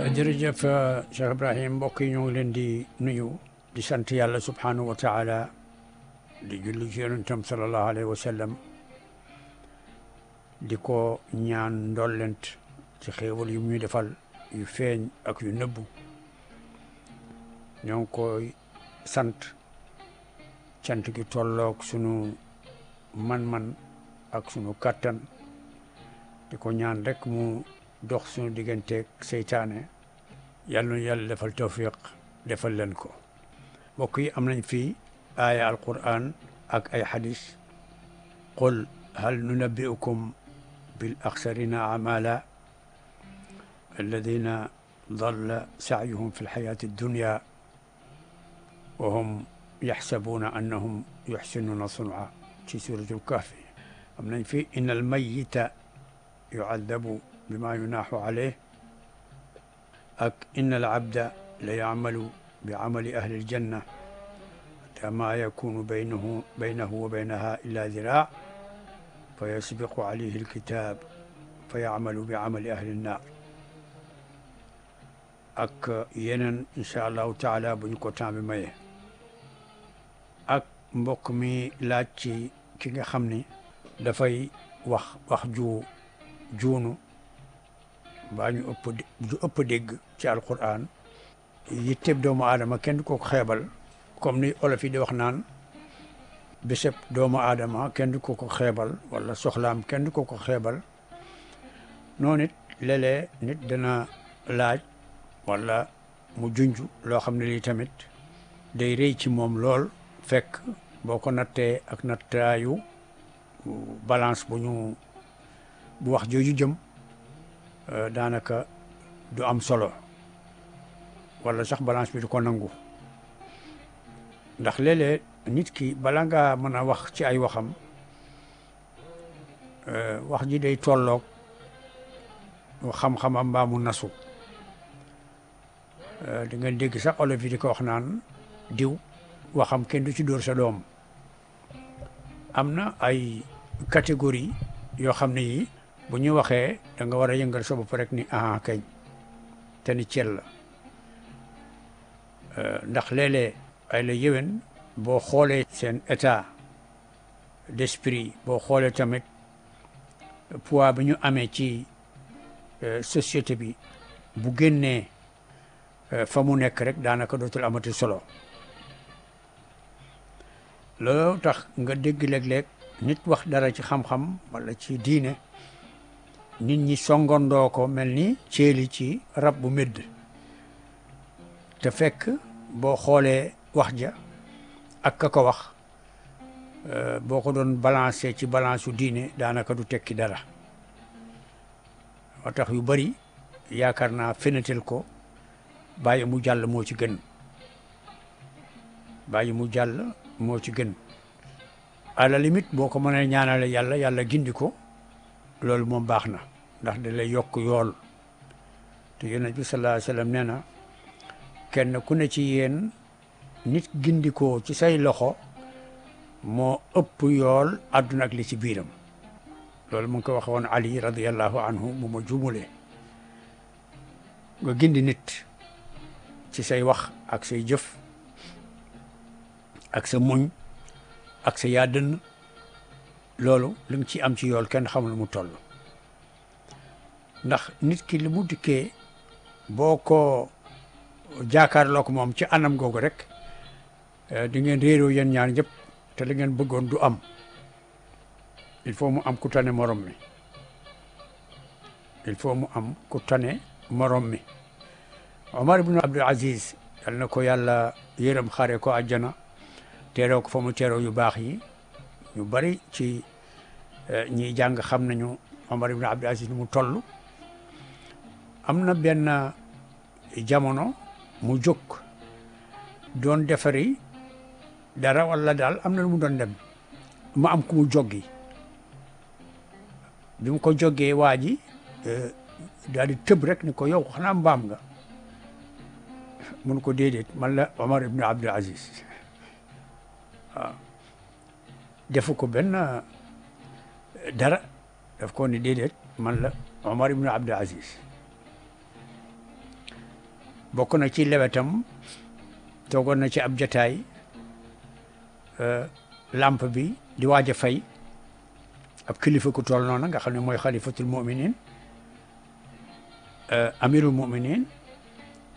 jërëjëf Cheikh Ibrahim mbokk yi ñoo ngi leen di nuyu di sant yàlla subhanahu wa taala di julli ci yonentam sallallahu alayhi wa sallam di ko ñaan ndollent ci xéewal yu muy defal yu feeñ ak yu nëbbu ñoo ngi koy sant cant gi tolloog sunu man-man ak sunu kàttan di ko ñaan rek mu dox sunu digganteeg seytaane yàlla na yàlla defal tawfiq defal leen ko mbokk yi am nañ fii aaya alquran ak ay xadis qul hal nunabbi'ukum bil axsarina amala alladina dalla sacyuhum fi lxayaati addunya wa hum yaxsabuuna annahum yuxsinuuna sunca ci suratul kahfi am nañ fi in almayita yucadabu bima yunaaxu alayh ak in alabda la yacmalu bi camali ahli aljanna xata ma yakunu baynahu baynahu wa baynaha illa diraac fa yasbiqu alayhi alkitab fa yacmalu bi camali ahli annaar ak yeneen incha allahu taala bu ñu ko temps bi maye ak mbokk mi laaj ci ki nga xam ni dafay wax wax ju juunu mbaa ñu ëpp ju ëpp dégg ci alquran yitteb doomu aadama kenn du ko xeebal comme ni olof yi di wax naan bésëb doomu aadama kenn du ko ko xeebal wala soxlaam kenn du ko ko xeebal noonu it léeg-léeg nit dana laaj wala mu junj loo xam ne lii tamit day rëy ci moom lool fekk boo ko nattee ak nattaayu balance bu ñu bu wax jooju jëm daanaka du am solo wala sax balance bi du ko nangu ndax léeg-léeg nit ki bala ngaa mën a wax ci ay waxam wax ji day tolloog xam-xamam mbaa mu nasu di nga dégg sax olof yi di ko wax naan diw waxam kenn du ci dóor sa doom am na ay catégorie yoo xam ne yi bu ñu waxee da nga war a yëngal sa bopp rek ni ah kañ te ni cel la ndax léeg-léeg ay la yéwén boo xoolee seen état d'esprit boo xoolee tamit poids bi ñu amee ci société bi bu génnee fa mu nekk rek daanaka dootul amati solo loolu tax nga dégg léeg-léeg nit wax dara ci xam-xam wala ci diine nit ñi songandoo ko mel ni ceeli ci rab bu médd te fekk boo xoolee wax ja ak ka ko wax boo ko doon balancé ci balance su diine daanaka du tekki dara moo tax yu bari yaakaar naa fenatel ko bàyyi mu jàll moo ci gën bàyyi mu jàll moo ci gën à la limite boo ko mënee ñaanale yàlla yàlla gindi ko loolu moom baax na ndax da lay yokk yool te yonent bi sallallahu alayhi wa sallam nee na kenn ku ne ci yéen nit gindi ko ci say loxo moo ëpp yool àdduna ak li ci biiram loolu mu ngi ko waxe woon Ali radiyallahu anhu mu ma jumulee nga gindi nit ci say wax ak say jëf ak sa muñ ak sa yaadën loolu li nga ci am ci yool kenn xamul mu toll ndax nit ki li mu dikkee boo ko jaakaarloo ko moom ci anam googu rek di ngeen réeroo yéen ñaar ñëpp te li ngeen bëggoon du am il faut mu am ku tane morom mi il faut mu am ku tane morom mi Omar ibn Abdul Aziz yal na ko yàlla yërëm xare ko àjjana teeroo ko fa mu teeroo yu baax yi ñu bari ci ñiy jàng xam nañu Omar ibn Abdul Aziz mu toll am na benn jamono mu jóg doon defari dara wala daal am na lu mu doon dem mu am ku mu joggi bi mu ko joggee waa ji daal di tëb rek ni ko yow xanaa mbaam nga mun ko déedéet man la Omar ibn Abdul Aziz waaw defu ko benn dara daf ko ni déedéet man la Omar ibn Abdul Aziz bokk na ci lewetam toogoon na ci ab jataay lampe bi di waaj a fay ab kilifa ku toll noonu nga xam ne mooy xalifatul muminin amirul muminin